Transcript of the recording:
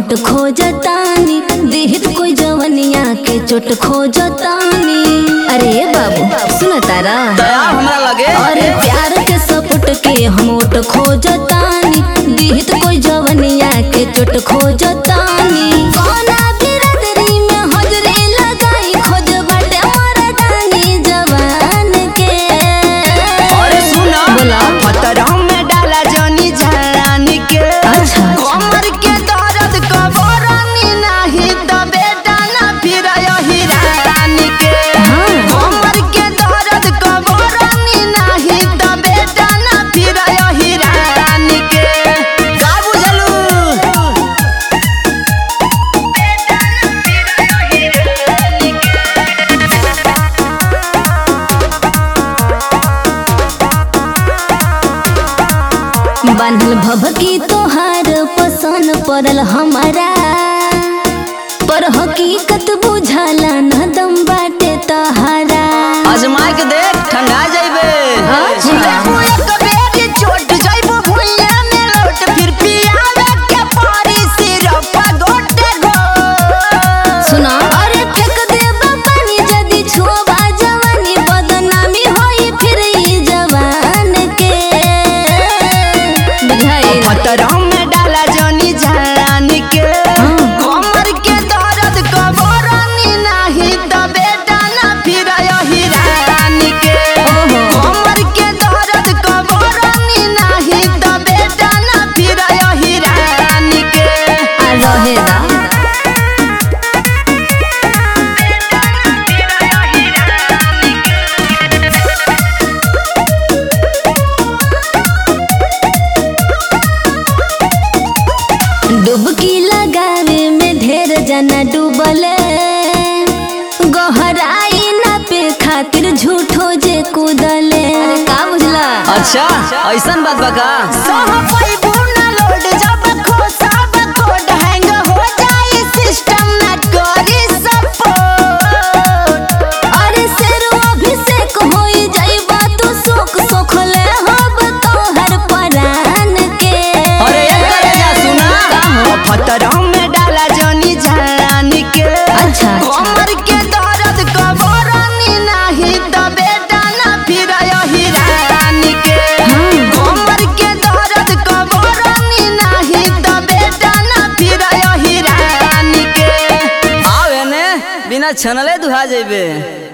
ओट खोजतानी दिहित कोई जवनिया के चोट खोजतानी अरे बाबू सुन तारा दया हमरा लगे अरे प्यार के सपुट के हम ओट खोजतानी दिहित कोई जवनिया के चोट खोजतानी कौना बिरदरी में हजरी लगाई खोज बाटे मरदानी जवान के अरे सुना बोला फतरा में डाला जनी जानी के अच्छा, अच्छा। कमर के दर्द कबरानी नहीं त बेटा ना फिर हिरानी के हाँ। कमर के दर्द कबरानी नहीं त बेटा ना फिर हिरानी के का बुझलू बांधल भभकी तोहार पसन पड़ल हमारा पर हकीकत बुझाला न दम बाटे तहारा आजमा के देख ठंडा जाइबे अच्छा। देखो एक बेरी चोट जाइबो भुइया में लोट फिर पियावे के पारी सिरप गोटे गो सुना अरे फेंक देबा पानी जदी छुआ जवानी बदनामी होई फिर ई जवान के बुझाइल फतरा में डाला जनी जानी के कमर के दर्द कबरानी नहीं त बेटा ना फिर हिरानी के ओहो। कमर के दर्द कबरानी नहीं त बेटा ना फिर हिरानी के आ रहेला डुबकी लगावे में ढेर जना डूबले गहराई ना पे खातिर झूठो जे कूदले अरे का बुझला अच्छा ऐसन बात बा का सह पैबू ना लोड जब खोसाब कोड हैंग हो जाई सिस्टम ना करी सपोर्ट अरे शेरो अभिषेक होई जाइबा तू सोख सोखले हब तोहर परान के अरे एक करे जा सुना फतरा में डाला जनी जानी के अच्छा, अच्छा। कमर के दर्द कबरानी नहीं त बेटा ना फिर हिरानी के हाँ। कमर के दर्द कबरानी नहीं त बेटा ना फिर हिरानी के आवे ने बिना छनले दुहा जइबे